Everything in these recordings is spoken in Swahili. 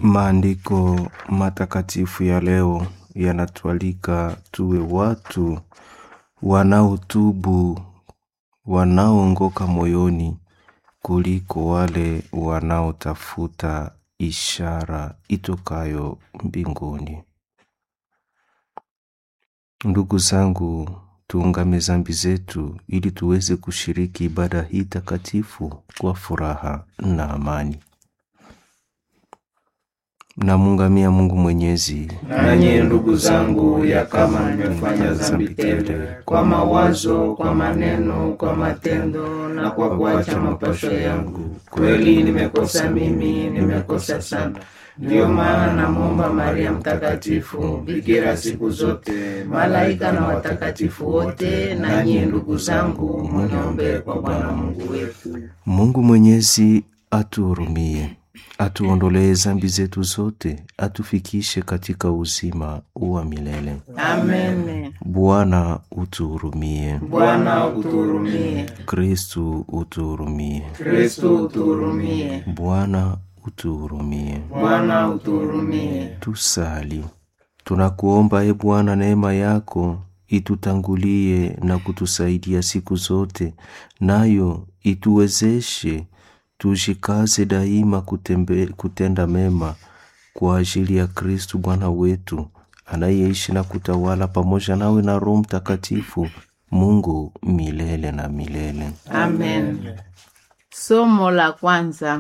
Maandiko matakatifu ya leo yanatualika tuwe watu wanaotubu, wanaoongoka moyoni kuliko wale wanaotafuta ishara itokayo mbinguni. Ndugu zangu, tuungame zambi zetu ili tuweze kushiriki ibada hii takatifu kwa furaha na amani. Namungamia Mungu Mwenyezi, Nanyi ndugu zangu, ya kama nimefanya dhambi tele kwa mawazo, kwa maneno, kwa matendo na kwa kuacha mapasho yangu, kweli nimekosa mimi, nimekosa sana. Ndiyo maana namwomba Maria Mtakatifu, bikira siku zote, malaika na watakatifu wote, nanyi ndugu zangu, muniombee kwa Bwana Mungu wetu. Mungu Mwenyezi atuhurumie, atuondolee zambi zetu zote, atufikishe katika uzima wa milele. Amen. Bwana utuhurumie. Bwana utuhurumie. Kristu utuhurumie. Kristo utuhurumie. Bwana utuhurumie. Bwana utuhurumie. Tusali. Tunakuomba e Bwana, neema yako itutangulie na kutusaidia siku zote, nayo ituwezeshe tujikaze daima kutembe, kutenda mema kwa ajili ya Kristu Bwana wetu anayeishi na kutawala pamoja nawe na Roho Mtakatifu, Mungu milele na milele. Amen. Somo la kwanza.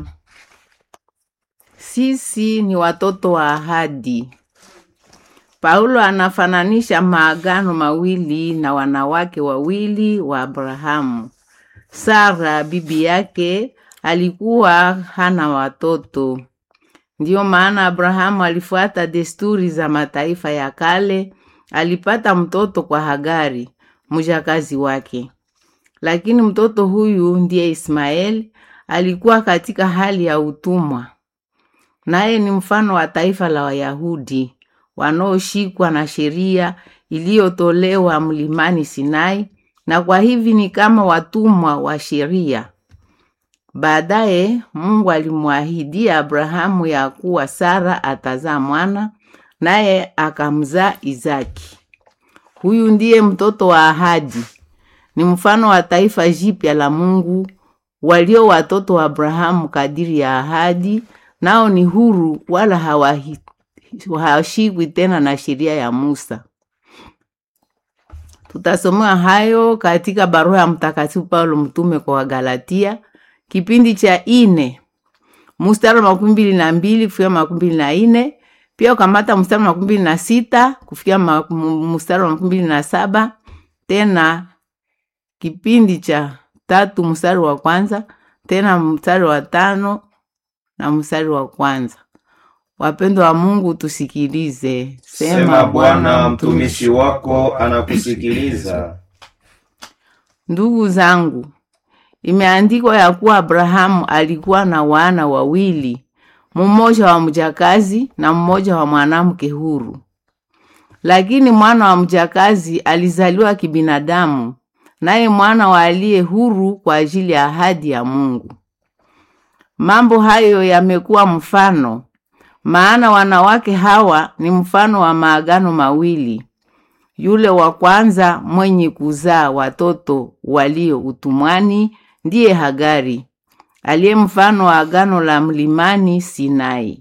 Sisi ni watoto wa ahadi. Paulo anafananisha maagano mawili na wanawake wawili wa Abrahamu. Sara bibi yake alikuwa hana watoto. Ndiyo maana Abrahamu alifuata desturi za mataifa ya kale, alipata mtoto kwa Hagari, mjakazi wake. Lakini mtoto huyu ndiye Ismaeli alikuwa katika hali ya utumwa. Naye ni mfano wa taifa la Wayahudi wanaoshikwa na sheria iliyotolewa mlimani Sinai, na kwa hivi ni kama watumwa wa sheria. Baadaye Mungu alimwahidia Abrahamu ya kuwa Sara atazaa mwana, naye akamzaa Izaki. Huyu ndiye mtoto wa ahadi, ni mfano wa taifa jipya la Mungu, walio watoto wa Abrahamu kadiri ya ahadi, nao ni huru wala hawahi hawashikwi tena na sheria ya Musa. Tutasomewa hayo katika barua ya Mtakatifu Paulo mtume kwa Wagalatia kipindi cha ine mstari wa makumi mbili na mbili kufikia makumi mbili na ine pia ukamata mstari wa makumi mbili na sita kufikia ma- m- mstari wa makumi mbili na saba tena kipindi cha tatu mstari wa kwanza tena mstari wa tano na mstari wa kwanza. Wapendwa wa Mungu, tusikilize. Sema Bwana, mtumishi wako anakusikiliza. Ndugu zangu, imeandikwa ya kuwa Abrahamu alikuwa na wana wawili, mmoja wa mjakazi na mmoja wa mwanamke huru. Lakini mwana wa mjakazi alizaliwa kibinadamu, naye mwana wa aliye huru kwa ajili ya ahadi ya Mungu. Mambo hayo yamekuwa mfano, maana wanawake hawa ni mfano wa maagano mawili yule wa kwanza mwenye kuzaa watoto walio utumwani ndiye Hagari, aliye mfano wa agano la mlimani Sinai.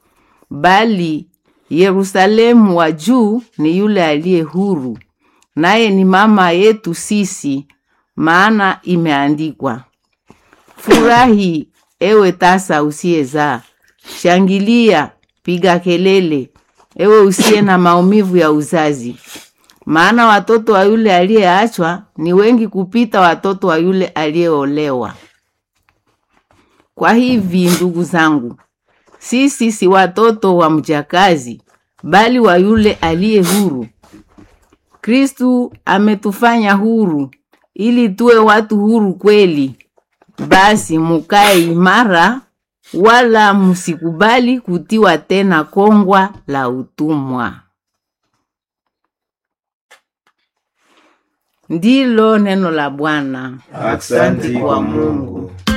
Bali Yerusalemu wa juu ni yule aliye huru, naye ni mama yetu sisi, maana imeandikwa, furahi ewe tasa usiyezaa, shangilia, piga kelele, ewe usiye na maumivu ya uzazi maana watoto wa yule aliyeachwa ni wengi kupita watoto wa yule aliyeolewa. Kwa hivi ndugu zangu, sisi si watoto wa mjakazi, bali wa yule aliye huru. Kristu ametufanya huru ili tuwe watu huru kweli. Basi mukae imara, wala msikubali kutiwa tena kongwa la utumwa. Ndilo neno la Bwana. Aksanti kwa Mungu.